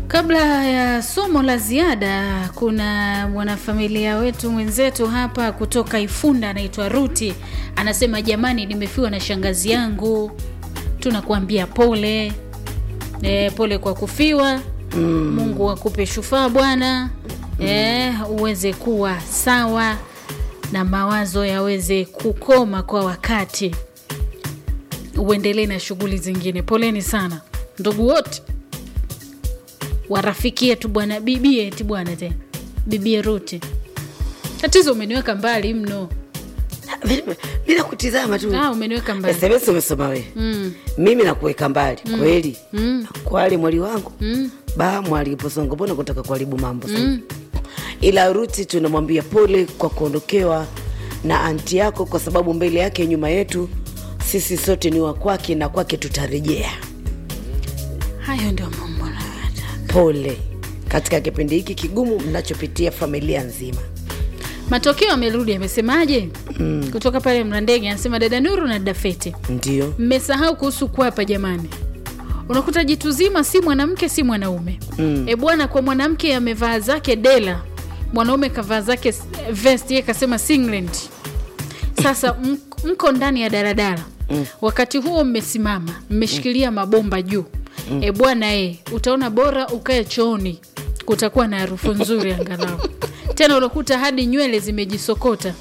Kabla ya somo la ziada, kuna mwanafamilia wetu mwenzetu hapa kutoka Ifunda anaitwa Ruti, anasema jamani, nimefiwa na shangazi yangu, tunakuambia pole. E, pole kwa kufiwa mm. Mungu akupe shufaa bwana mm. E, uweze kuwa sawa na mawazo yaweze kukoma kwa wakati, uendelee na shughuli zingine. Poleni sana ndugu wote warafikie tu bwana bibie ti bwana tena bibie Ruti, tatizo umeniweka mbali mno. Bila- bila kutizama tu Ah, umeniweka mbali SMS umesoma wewe mm. mimi nakuweka mbali kweli Mm. kwali mwali wangu Mm. ba mwali posongo mbona kutaka kuharibu mambo sasa ila Ruti tunamwambia pole kwa kuondokewa na anti yako kwa sababu mbele yake nyuma yetu sisi sote ni wa kwake na kwake tutarejea Hayo ndio mambo nayotaka. pole katika kipindi hiki kigumu mnachopitia familia nzima Matokeo amerudi, amesemaje? Kutoka pale Mlandege anasema dada Nuru na dada Feti, ndio mmesahau kuhusu kwapa jamani. Unakuta jitu zima si mwanamke si mwanaume mm. E bwana, kwa mwanamke amevaa zake dela, mwanaume kavaa zake s- vest, yeye kasema singlet. Sasa m- mko ndani ya daladala mm. wakati huo mmesimama mmeshikilia mabomba juu mm. E bwana e, utaona bora ukae chooni, kutakuwa na harufu nzuri angalau. Tena unakuta hadi nywele zimejisokota.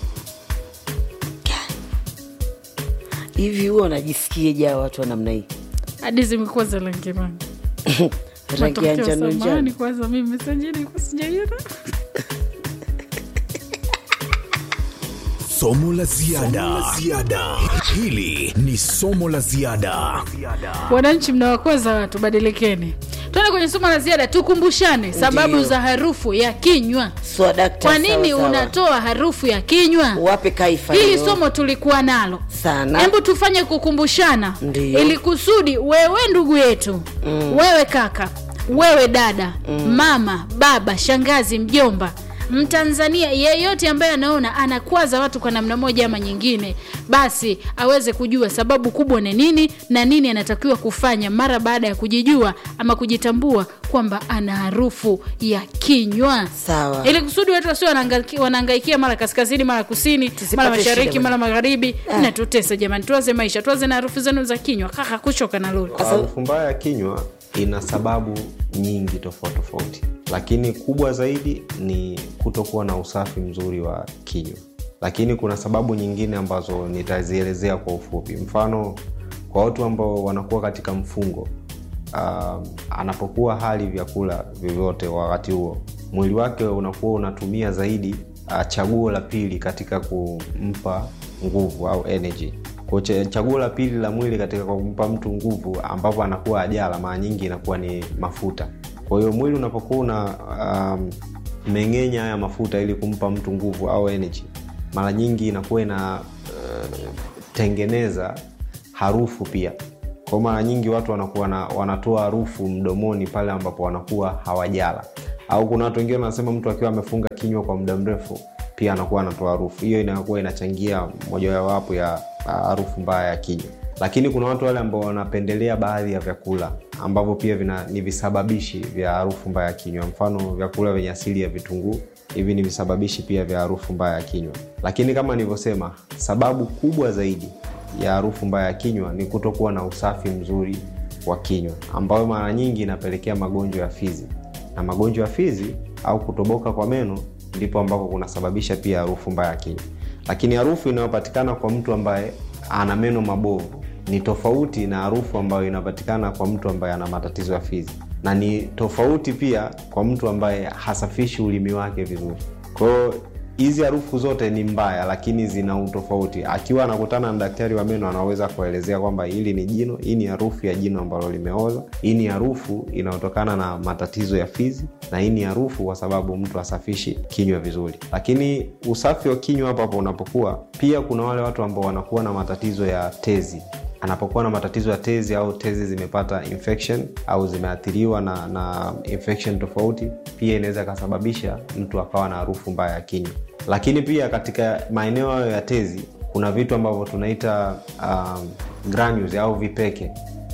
hivi huo unajisikie jaa watu wa namna hii hadi zimekuwa za rangi rangi. rangi ya Matokeo, njano samahani njano kwanza, mimi sajili kusijaiona Somo la ziada. Hili ni somo la ziada. Wananchi mnawakwaza watu, badilikeni. Tuende kwenye somo la ziada, tukumbushane sababu Ndiyo. za harufu ya kinywa. swadakta Kwa nini unatoa harufu ya kinywa? wape kaifa Hili hiyo. somo tulikuwa nalo sana hebu tufanye kukumbushana Ndiyo. ili kusudi wewe ndugu yetu mm. wewe kaka wewe dada mm. mama baba shangazi mjomba mtanzania yeyote ambaye anaona anakwaza watu kwa namna moja ama nyingine basi aweze kujua sababu kubwa ni nini na nini anatakiwa kufanya mara baada ya kujijua ama kujitambua kwamba ana harufu ya kinywa sawa ili kusudi watu wasio wanahangaiki- wanaangaikia mara kaskazini mara kusini Tusipate mara mashariki shida mara magharibi Ah. natutesa jamani tuanze maisha tuanze na harufu zenu za kinywa kaka kuchoka na lori Harufu mbaya ya kinywa ina sababu nyingi tofauti tofauti, lakini kubwa zaidi ni kutokuwa na usafi mzuri wa kinywa. Lakini kuna sababu nyingine ambazo nitazielezea kwa ufupi. Mfano, kwa watu ambao wanakuwa katika mfungo uh, anapokuwa hali vyakula vyovyote wakati huo, mwili wake unakuwa unatumia zaidi uh, chaguo la pili katika kumpa nguvu au energy kwa cha- chaguo la pili la mwili katika kumpa mtu nguvu ambapo anakuwa ajala mara nyingi inakuwa ni mafuta kwa hiyo mwili unapokuwa una um, meng'enya haya mafuta ili kumpa mtu nguvu au energy mara nyingi inakuwa ina uh, tengeneza harufu pia kwa mara nyingi watu wanakuwa na, wanatoa harufu mdomoni pale ambapo wanakuwa hawajala au kuna watu wengine wanasema mtu akiwa amefunga kinywa kwa muda mrefu pia anakuwa anatoa harufu hiyo inakuwa inachangia mojawapo ya ah, harufu mbaya ya kinywa lakini kuna watu wale ambao wanapendelea baadhi ya vyakula ambavyo pia vina, ni visababishi vya harufu mbaya ya kinywa mfano vyakula vyenye asili ya vitunguu hivi ni visababishi pia vya harufu mbaya ya kinywa lakini kama nilivyosema sababu kubwa zaidi ya harufu mbaya ya kinywa ni kutokuwa na usafi mzuri wa kinywa ambayo mara nyingi inapelekea magonjwa ya fizi na magonjwa ya fizi au kutoboka kwa meno ndipo ambako kunasababisha pia harufu mbaya ya kinywa lakini harufu inayopatikana kwa mtu ambaye ana meno mabovu ni tofauti na harufu ambayo inapatikana kwa mtu ambaye ana matatizo ya fizi na ni tofauti pia kwa mtu ambaye hasafishi ulimi wake vizuri kwahio hizi harufu zote ni mbaya lakini zina utofauti akiwa anakutana na daktari wa meno anaweza kuelezea kwamba hili ni jino hii ni harufu ya jino ambalo limeoza hii ni harufu inayotokana na matatizo ya fizi na hii ni harufu kwa sababu mtu asafishi kinywa vizuri lakini usafi wa kinywa hapo hapo unapokuwa pia kuna wale watu ambao wanakuwa na matatizo ya tezi anapokuwa na matatizo ya tezi au tezi zimepata infection au zimeathiriwa na, na infection tofauti pia inaweza ikasababisha mtu akawa na harufu mbaya ya kinywa lakini pia katika maeneo hayo ya tezi kuna vitu ambavyo tunaita um, granules au vipeke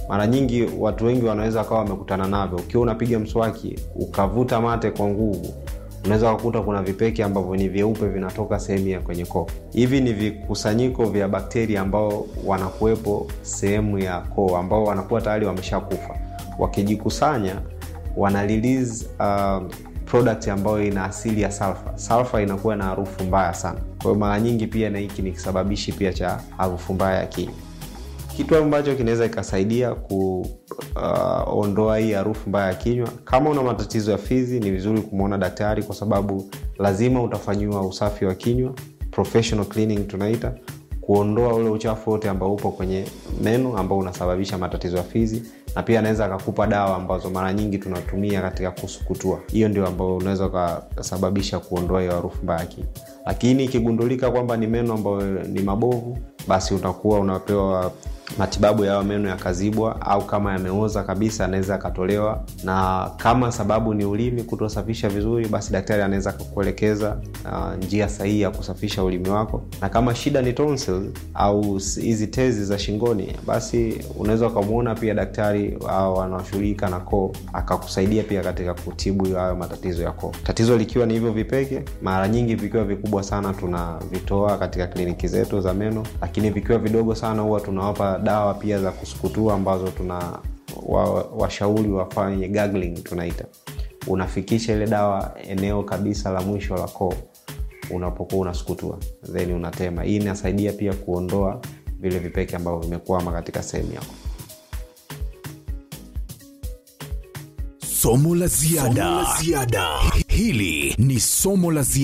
mara nyingi watu wengi wanaweza wakawa wamekutana navyo ukiwa unapiga mswaki ukavuta mate kwa nguvu unaweza kukuta kuna vipeke ambavyo ni vyeupe vinatoka sehemu ya kwenye koo hivi ni vikusanyiko vya bakteria ambao wanakuwepo sehemu ya koo ambao wanakuwa tayari wameshakufa wakijikusanya wana release uh, product ambayo ina asili ya sulfa sulfa inakuwa na harufu mbaya sana kwa hiyo mara nyingi pia na hiki ni kisababishi pia cha harufu mbaya ya kinywa kitu ambacho kinaweza ikasaidia kuondoa uh, hii harufu mbaya ya kinywa kama una matatizo ya fizi ni vizuri kumwona daktari kwa sababu lazima utafanyiwa usafi wa kinywa professional cleaning tunaita kuondoa ule uchafu wote ambao upo kwenye meno ambao unasababisha matatizo ya fizi na pia anaweza akakupa dawa ambazo mara nyingi tunatumia katika kusukutua hiyo ndio ambayo unaweza ukasababisha kuondoa hiyo harufu mbaya ya kinywa lakini ikigundulika kwamba ni meno ambayo ni mabovu basi utakuwa unapewa matibabu ya meno yakazibwa au kama yameoza kabisa anaweza akatolewa na kama sababu ni ulimi kutosafisha vizuri basi daktari anaweza akakuelekeza uh, njia sahihi ya kusafisha ulimi wako na kama shida ni tonsil au hizi tezi za shingoni basi unaweza ukamwona pia daktari au anaoshughulika na koo akakusaidia pia katika kutibu hayo matatizo ya koo tatizo likiwa ni hivyo vipeke mara nyingi vikiwa vikubwa sana tunavitoa katika kliniki zetu za meno lakini vikiwa vidogo sana huwa tunawapa dawa pia za kusukutua ambazo tuna washauri wa wafanye gargling tunaita unafikisha ile dawa eneo kabisa la mwisho la koo unapokuwa unasukutua then unatema hii inasaidia pia kuondoa vile vipeke ambavyo vimekwama katika sehemu yako somo la ziada hili ni somo la ziada